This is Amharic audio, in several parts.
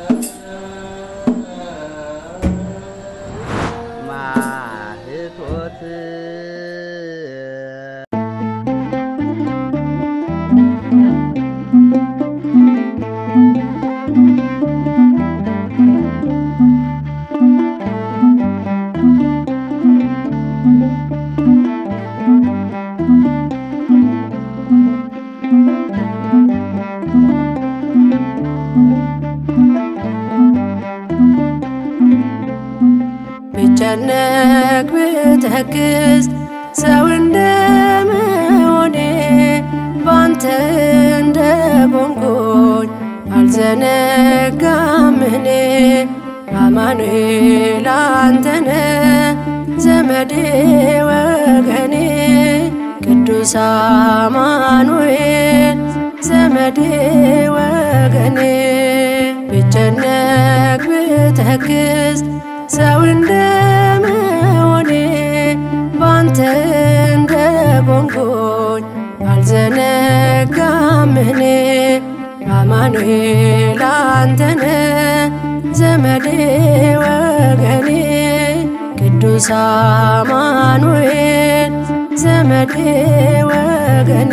ማህቶት ብጨነቅ ብተክዝ ሰው እንደመሆኔ ባንተ እንደ ቆምኩኝ አልዘነጋም እኔ አማኑኤል አንተነ ዘመዴ ወገኔ ቅዱስ አማኑኤል ዘመዴ ወገኔ ብጨነቅ ብተክዝ ሰው እንደመሆኔ ባንተ እንደ ቆምኩኝ አልዘነጋም እኔ አማኑኤል አንተነ ዘመዴ ወገኔ ቅዱስ አማኑኤል ዘመዴ ወገኔ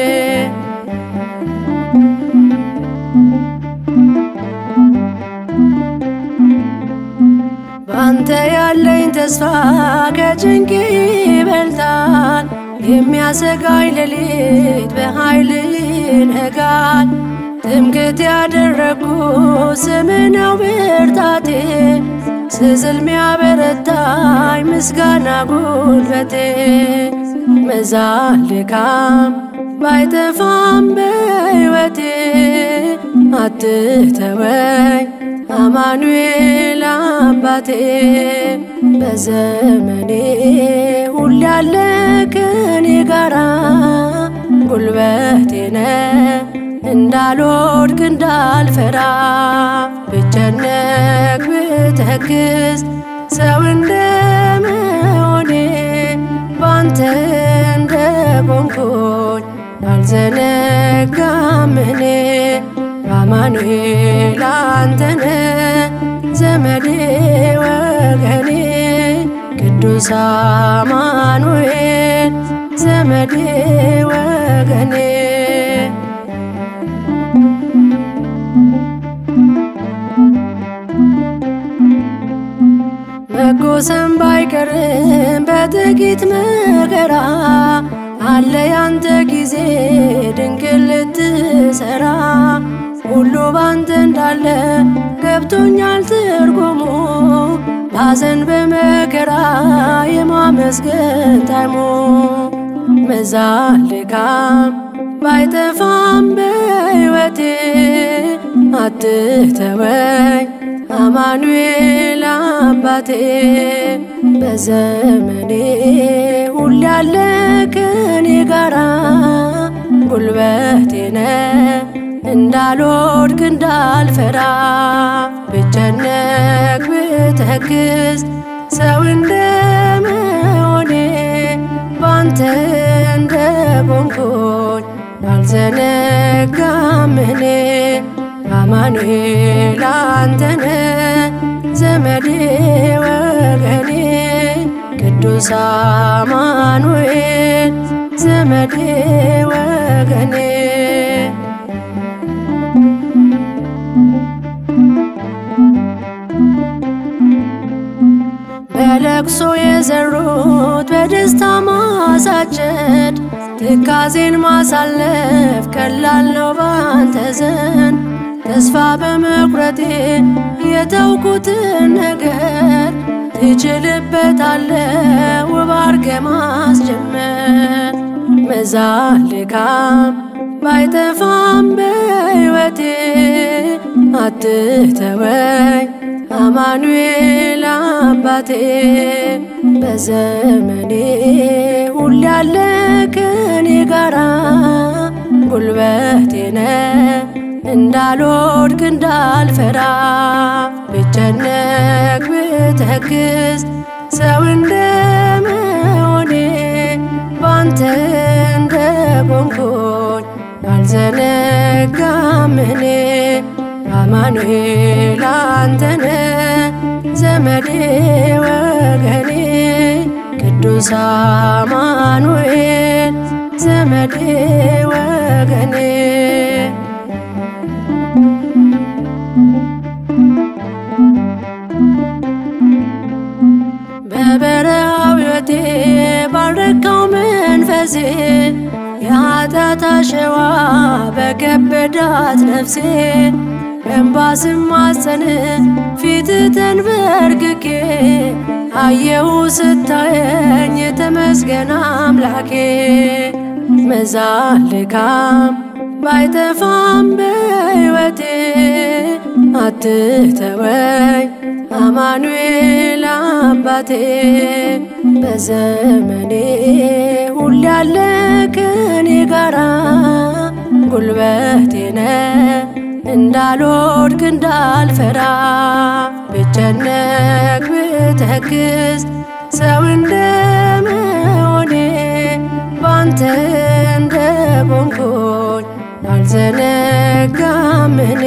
ባንተ ያለኝ ተስፋ ከጭንቅ ይበልጣል። የሚያሰጋኝ ሌሊት በኃይል ይነጋል። ትምክህት ያደረግኩ ስም ነው ብርታቴ፣ ስዝል ሚያበረታኝ ምስጋና ጉልበቴ። መዛል ድካም ባይጠፋም በሕይወቴ አትተወኝ አማኑኤል አባቴ በዘመኔ ሁሌ ያለ ከኔ ጋራ ጉልበቴ ነህ እንዳልወድቅ እንዳልፈራ ብጨነቅ ብተክዝ ሰው እንደመሆኔ ባንተ እንደ ቆምኩኝ አልዘነጋም እኔ አማኑኤል አንተነ ዘመዴ ወገኔ ቅዱስ አማኑኤል ዘመዴ ወገኔ መጎሰም ባይቀርም በጥቂት መከራ አለ ያንተ ጊዜ ድንቅ ልትሰራ ሁሉ ባንተ እንዳለ ገብቶኛል ትርጉሙ ባዘን በመከራ የማመስገን ታይሙ መዛል ድካም ባይጠፋም በሕይወቴ አትተወኝ አማኑኤል አባቴ በዘመኔ ሁሌ ያለ ከኔ ጋራ ጉልበቴ ነህ እንዳልወድቅ እንዳልፈራ ብጨነቅ ብተክዝ ሰው እንደመሆኔ ባንተ እንደ ቆምኩኝ አልዘነጋም እኔ አማኑኤል አንተነ ዘመዴ ወገኔ ቅዱስ አማኑኤል ዘመዴ ወገኔ በለቅሶ የዘሩት በደስታ ማሳጨድ ትካዜን ማሳለፍ ቀላል ነው ባንተ ዘንድ ተስፋ በመቁረጤ የተውኩትን ነገር ትችልበታለ ውብ አርገ ማስጀመር መዛል ድካም ባይጠፋም በሕይወቴ አትተወኝ አማኑኤል አባቴ በዘመኔ ሁሌ ያለ ከኔ ጋራ ጉልበቴ ነህ እንዳልወድቅ እንዳልፈራ ብጨነቅ ብተክዝ ሰው እንደመሆኔ ባንተ እንደ ቆምኩኝ አልዘነጋም እኔ አማኑኤል አንተነ ዘመዴ ወገኔ ቅዱስ አማኑኤል ዘመዴ ወገኔ በበረሃው ሕይወቴ ባረካው መንፈሴ የኃጢአት አሸዋ በከበዳት ነፍሴ በእንባ ስማጸን ፊት ተንበርክኬ አየሁ ስታየኝ ተመስገን አምላኬ መዛል ድካም ባይጠፋም በሕይወቴ አትተወኝ አማኑኤል አባቴ በዘመኔ ሁሌ ያለ ከኔ ጋራ ጉልበቴነ እንዳልወድቅ እንዳልፈራ ብጨነቅ ብተክዝ ሰው እንደመሆኔ ባንተ እንደ ቆምኩኝ አልዘነጋም እኔ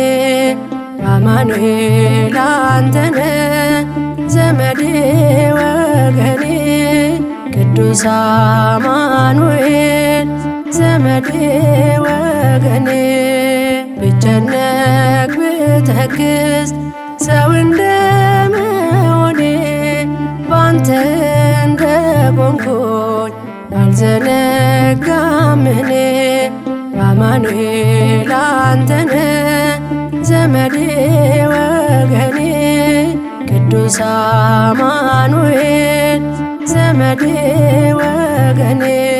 አማኑኤል አንተነ ዘመዴ ወገኔ ቅዱስ አማኑኤል ዘመዴ ወገኔ ብጨነቅ ብተክዝ ሰው እንደመሆኔ ባንተ እንደ ቆምኩኝ አልዘነጋም እኔ አማኑኤል አንተነ ዘመዴ ወገኔ ቅዱስ አማኑኤል ዘመዴ ወገኔ